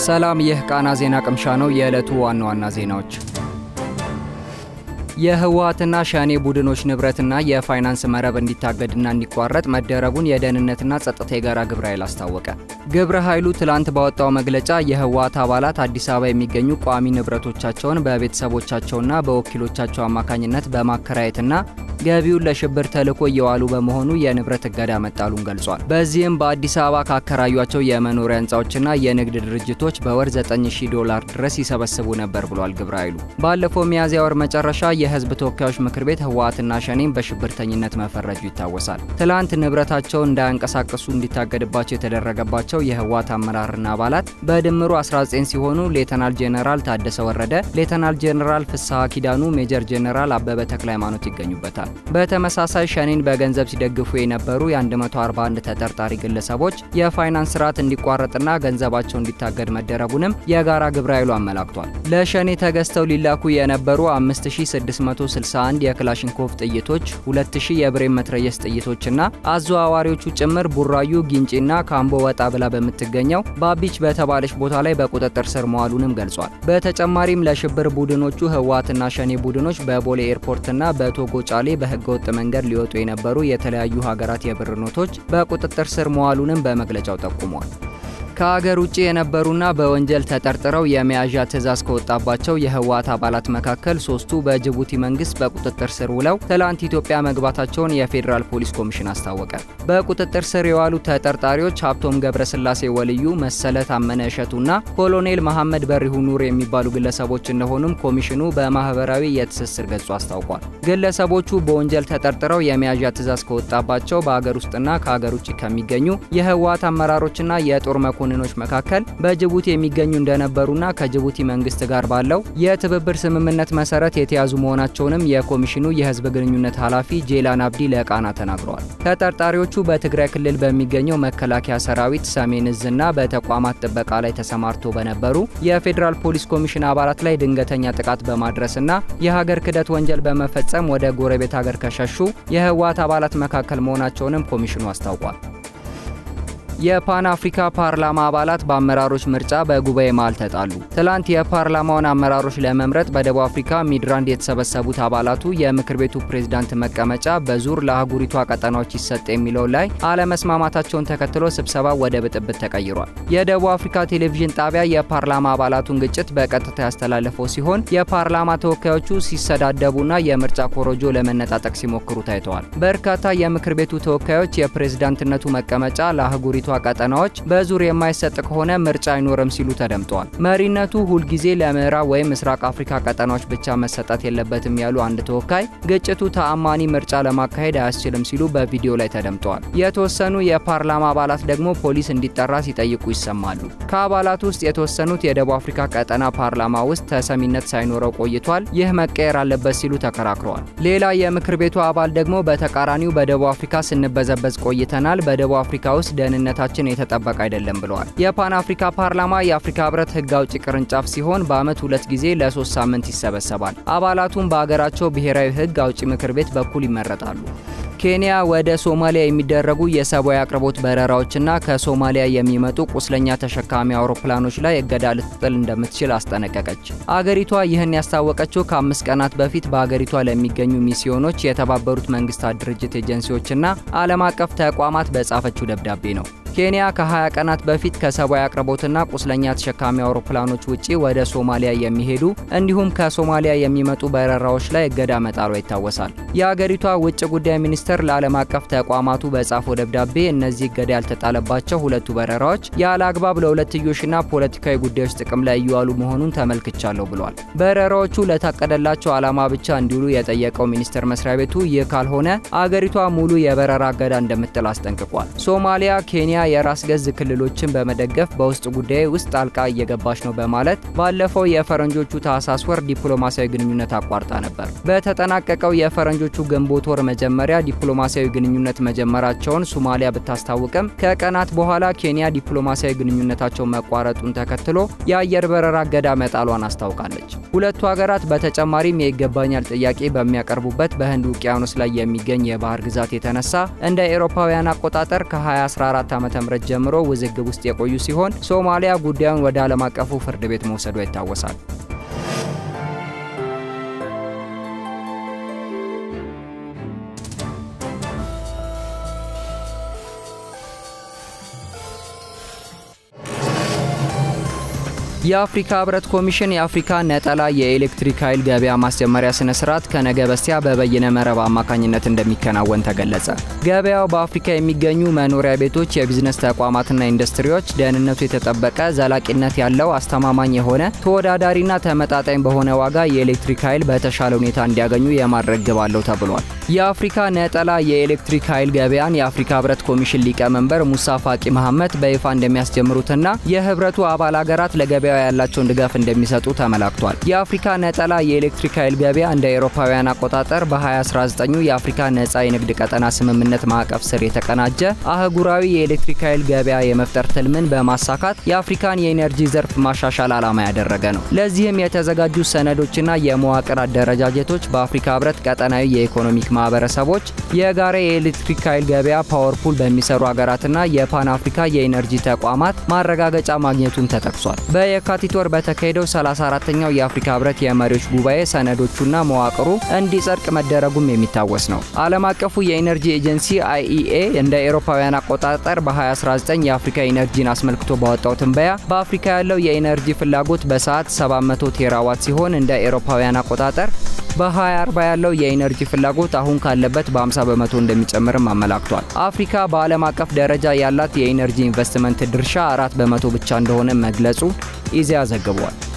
ሰላም፣ ይህ ቃና ዜና ቅምሻ ነው። የዕለቱ ዋና ዋና ዜናዎች የህወሓትና ሸኔ ቡድኖች ንብረትና የፋይናንስ መረብ እንዲታገድና እንዲቋረጥ መደረጉን የደህንነትና ጸጥታ የጋራ ግብረ ኃይል አስታወቀ። ግብረ ኃይሉ ትላንት ባወጣው መግለጫ የህወሓት አባላት አዲስ አበባ የሚገኙ ቋሚ ንብረቶቻቸውን በቤተሰቦቻቸውና በወኪሎቻቸው አማካኝነት በማከራየትና ገቢውን ለሽብር ተልዕኮ እየዋሉ በመሆኑ የንብረት እገዳ መጣሉን ገልጿል። በዚህም በአዲስ አበባ ካከራዩቸው የመኖሪያ ህንፃዎችና የንግድ ድርጅቶች በወር 9000 ዶላር ድረስ ይሰበስቡ ነበር ብሏል ግብረ ኃይሉ። ባለፈው ሚያዝያ ወር መጨረሻ የህዝብ ተወካዮች ምክር ቤት ህወሓትና ሸኔን በሽብርተኝነት መፈረጁ ይታወሳል። ትላንት ንብረታቸውን እንዳያንቀሳቀሱ እንዲታገድባቸው የተደረገባቸው የህወሓት አመራርና አባላት በድምሩ 19 ሲሆኑ ሌተናል ጄኔራል ታደሰ ወረደ፣ ሌተናል ጄኔራል ፍስሐ ኪዳኑ፣ ሜጀር ጄኔራል አበበ ተክለ ሃይማኖት ይገኙበታል። በተመሳሳይ ሸኔን በገንዘብ ሲደግፉ የነበሩ የ141 ተጠርጣሪ ግለሰቦች የፋይናንስ ስርዓት እንዲቋረጥና ገንዘባቸው እንዲታገድ መደረጉንም የጋራ ግብረ ኃይሉ አመላክቷል። ለሸኔ ተገዝተው ሊላኩ የነበሩ 5661 የክላሽንኮቭ ጥይቶች፣ 2000 የብሬን መትረየስ ጥይቶችና አዘዋዋሪዎቹ ጭምር ቡራዩ፣ ጊንጪና ካምቦ ወጣ ብላ በምትገኘው ባቢች በተባለች ቦታ ላይ በቁጥጥር ስር መዋሉንም ገልጿል። በተጨማሪም ለሽብር ቡድኖቹ ህወሓትና ሸኔ ቡድኖች በቦሌ ኤርፖርትና በቶጎ ጫሌ በህገወጥ መንገድ ሊወጡ የነበሩ የተለያዩ ሀገራት የብር ኖቶች በቁጥጥር ስር መዋሉንም በመግለጫው ጠቁሟል። ከሀገር ውጭ የነበሩና በወንጀል ተጠርጥረው የመያዣ ትዕዛዝ ከወጣባቸው የህወሓት አባላት መካከል ሶስቱ በጅቡቲ መንግስት በቁጥጥር ስር ውለው ትላንት ኢትዮጵያ መግባታቸውን የፌዴራል ፖሊስ ኮሚሽን አስታወቀ። በቁጥጥር ስር የዋሉት ተጠርጣሪዎች ሀብቶም ገብረስላሴ ወልዩ፣ መሰለ ታመነ እሸቱና ኮሎኔል መሐመድ በሪሁ ኑር የሚባሉ ግለሰቦች እንደሆኑም ኮሚሽኑ በማህበራዊ የትስስር ገጹ አስታውቋል። ግለሰቦቹ በወንጀል ተጠርጥረው የመያዣ ትዕዛዝ ከወጣባቸው በሀገር ውስጥና ከሀገር ውጭ ከሚገኙ የህወሓት አመራሮችና የጦር መኮንኖች መካከል በጅቡቲ የሚገኙ እንደነበሩና ከጅቡቲ መንግስት ጋር ባለው የትብብር ስምምነት መሰረት የተያዙ መሆናቸውንም የኮሚሽኑ የህዝብ ግንኙነት ኃላፊ ጄላን አብዲ ለቃና ተናግረዋል። ተጠርጣሪዎቹ በትግራይ ክልል በሚገኘው መከላከያ ሰራዊት ሰሜን እዝና በተቋማት ጥበቃ ላይ ተሰማርቶ በነበሩ የፌዴራል ፖሊስ ኮሚሽን አባላት ላይ ድንገተኛ ጥቃት በማድረስና የሀገር ክህደት ወንጀል በመፈጸም ወደ ጎረቤት ሀገር ከሸሹ የህወሓት አባላት መካከል መሆናቸውንም ኮሚሽኑ አስታውቋል። የፓን አፍሪካ ፓርላማ አባላት በአመራሮች ምርጫ በጉባኤ መሃል ተጣሉ። ትላንት የፓርላማውን አመራሮች ለመምረጥ በደቡብ አፍሪካ ሚድራንድ የተሰበሰቡት አባላቱ የምክር ቤቱ ፕሬዝዳንት መቀመጫ በዙር ለአህጉሪቷ ቀጠናዎች ይሰጥ የሚለው ላይ አለመስማማታቸውን ተከትሎ ስብሰባው ወደ ብጥብጥ ተቀይሯል። የደቡብ አፍሪካ ቴሌቪዥን ጣቢያ የፓርላማ አባላቱን ግጭት በቀጥታ ያስተላለፈው ሲሆን የፓርላማ ተወካዮቹ ሲሰዳደቡና የምርጫ ኮረጆ ለመነጣጠቅ ሲሞክሩ ታይተዋል። በርካታ የምክር ቤቱ ተወካዮች የፕሬዝዳንትነቱ መቀመጫ ለአህጉሪቷ ቀጠናዎች በዙር የማይሰጥ ከሆነ ምርጫ አይኖርም ሲሉ ተደምጠዋል። መሪነቱ ሁልጊዜ ለምዕራብ ወይም ምስራቅ አፍሪካ ቀጠናዎች ብቻ መሰጠት የለበትም ያሉ አንድ ተወካይ ግጭቱ ተአማኒ ምርጫ ለማካሄድ አያስችልም ሲሉ በቪዲዮ ላይ ተደምጠዋል። የተወሰኑ የፓርላማ አባላት ደግሞ ፖሊስ እንዲጠራ ሲጠይቁ ይሰማሉ። ከአባላት ውስጥ የተወሰኑት የደቡብ አፍሪካ ቀጠና ፓርላማ ውስጥ ተሰሚነት ሳይኖረው ቆይቷል፣ ይህ መቀየር አለበት ሲሉ ተከራክረዋል። ሌላ የምክር ቤቱ አባል ደግሞ በተቃራኒው በደቡብ አፍሪካ ስንበዘበዝ ቆይተናል፣ በደቡብ አፍሪካ ውስጥ ደህንነት ታችን የተጠበቀ አይደለም ብለዋል። የፓን አፍሪካ ፓርላማ የአፍሪካ ህብረት ህግ አውጪ ቅርንጫፍ ሲሆን በአመት ሁለት ጊዜ ለሶስት ሳምንት ይሰበሰባል። አባላቱም በሀገራቸው ብሔራዊ ህግ አውጪ ምክር ቤት በኩል ይመረጣሉ። ኬንያ ወደ ሶማሊያ የሚደረጉ የሰብአዊ አቅርቦት በረራዎችና ከሶማሊያ የሚመጡ ቁስለኛ ተሸካሚ አውሮፕላኖች ላይ እገዳ ልትጥል እንደምትችል አስጠነቀቀች። አገሪቷ ይህን ያስታወቀችው ከአምስት ቀናት በፊት በአገሪቷ ለሚገኙ ሚስዮኖች፣ የተባበሩት መንግስታት ድርጅት ኤጀንሲዎችና ዓለም አቀፍ ተቋማት በጻፈችው ደብዳቤ ነው። ኬንያ ከ20 ቀናት በፊት ከሰብአዊ አቅርቦትና ቁስለኛ ተሸካሚ አውሮፕላኖች ውጪ ወደ ሶማሊያ የሚሄዱ እንዲሁም ከሶማሊያ የሚመጡ በረራዎች ላይ እገዳ መጣሏ ይታወሳል። የአገሪቷ ውጭ ጉዳይ ሚኒስቴር ለዓለም አቀፍ ተቋማቱ በጻፈው ደብዳቤ እነዚህ እገዳ ያልተጣለባቸው ሁለቱ በረራዎች ያለ አግባብ ለሁለትዮሽና ፖለቲካዊ ጉዳዮች ጥቅም ላይ እየዋሉ መሆኑን ተመልክቻለሁ ብሏል። በረራዎቹ ለታቀደላቸው ዓላማ ብቻ እንዲውሉ የጠየቀው ሚኒስቴር መስሪያ ቤቱ ይህ ካልሆነ አገሪቷ ሙሉ የበረራ እገዳ እንደምትጥል አስጠንቅቋል። ሶማሊያ ኬንያ የራስ ገዝ ክልሎችን በመደገፍ በውስጥ ጉዳይ ውስጥ ጣልቃ እየገባች ነው በማለት ባለፈው የፈረንጆቹ ታህሳስ ወር ዲፕሎማሲያዊ ግንኙነት አቋርጣ ነበር። በተጠናቀቀው የፈረንጆቹ ግንቦት ወር መጀመሪያ ዲፕሎማሲያዊ ግንኙነት መጀመራቸውን ሶማሊያ ብታስታውቅም ከቀናት በኋላ ኬንያ ዲፕሎማሲያዊ ግንኙነታቸው መቋረጡን ተከትሎ የአየር በረራ እገዳ መጣሏን አስታውቃለች። ሁለቱ ሀገራት በተጨማሪም የይገባኛል ጥያቄ በሚያቀርቡበት በህንድ ውቅያኖስ ላይ የሚገኝ የባህር ግዛት የተነሳ እንደ ኤሮፓውያን አቆጣጠር ከ2014 ዓ ዓ.ም ጀምሮ ውዝግብ ውስጥ የቆዩ ሲሆን ሶማሊያ ጉዳዩን ወደ ዓለም አቀፉ ፍርድ ቤት መውሰዷ ይታወሳል። የአፍሪካ ህብረት ኮሚሽን የአፍሪካ ነጠላ የኤሌክትሪክ ኃይል ገበያ ማስጀመሪያ ስነ ስርዓት ከነገ በስቲያ በበይነ መረብ አማካኝነት እንደሚከናወን ተገለጸ። ገበያው በአፍሪካ የሚገኙ መኖሪያ ቤቶች፣ የቢዝነስ ተቋማትና ኢንዱስትሪዎች ደህንነቱ የተጠበቀ ዘላቂነት ያለው አስተማማኝ የሆነ ተወዳዳሪና ተመጣጣኝ በሆነ ዋጋ የኤሌክትሪክ ኃይል በተሻለ ሁኔታ እንዲያገኙ የማድረግ ግብ አለው ተብሏል። የአፍሪካ ነጠላ የኤሌክትሪክ ኃይል ገበያን የአፍሪካ ህብረት ኮሚሽን ሊቀመንበር ሙሳ ፋቂ መሐመድ በይፋ እንደሚያስጀምሩትና የህብረቱ አባል ሀገራት ለገበያ ያላቸውን ድጋፍ እንደሚሰጡ ተመላክቷል። የአፍሪካ ነጠላ የኤሌክትሪክ ኃይል ገበያ እንደ አውሮፓውያን አቆጣጠር በ2019 የአፍሪካ ነጻ የንግድ ቀጠና ስምምነት ማዕቀፍ ስር የተቀናጀ አህጉራዊ የኤሌክትሪክ ኃይል ገበያ የመፍጠር ትልምን በማሳካት የአፍሪካን የኢነርጂ ዘርፍ ማሻሻል ዓላማ ያደረገ ነው። ለዚህም የተዘጋጁ ሰነዶችና የመዋቅር አደረጃጀቶች በአፍሪካ ህብረት ቀጠናዊ የኢኮኖሚክ ማህበረሰቦች የጋራ የኤሌክትሪክ ኃይል ገበያ ፓወርፑል በሚሰሩ ሀገራትና የፓን አፍሪካ የኢነርጂ ተቋማት ማረጋገጫ ማግኘቱን ተጠቅሷል። የካቲት ወር በተካሄደው 34ተኛው የአፍሪካ ህብረት የመሪዎች ጉባኤ ሰነዶቹና መዋቅሩ እንዲጸድቅ መደረጉም የሚታወስ ነው። ዓለም አቀፉ የኢነርጂ ኤጀንሲ አይኢኤ እንደ አውሮፓውያን አቆጣጠር በ2019 የአፍሪካ ኢነርጂን አስመልክቶ ባወጣው ትንበያ በአፍሪካ ያለው የኢነርጂ ፍላጎት በሰዓት 700 ቴራዋት ሲሆን እንደ አውሮፓውያን አቆጣጠር በ2040 ያለው የኢነርጂ ፍላጎት አሁን ካለበት በ50 በመቶ እንደሚጨምርም አመላክቷል። አፍሪካ በዓለም አቀፍ ደረጃ ያላት የኢነርጂ ኢንቨስትመንት ድርሻ አራት በመቶ ብቻ እንደሆነ መግለጹ ኢዜአ ዘግቧል።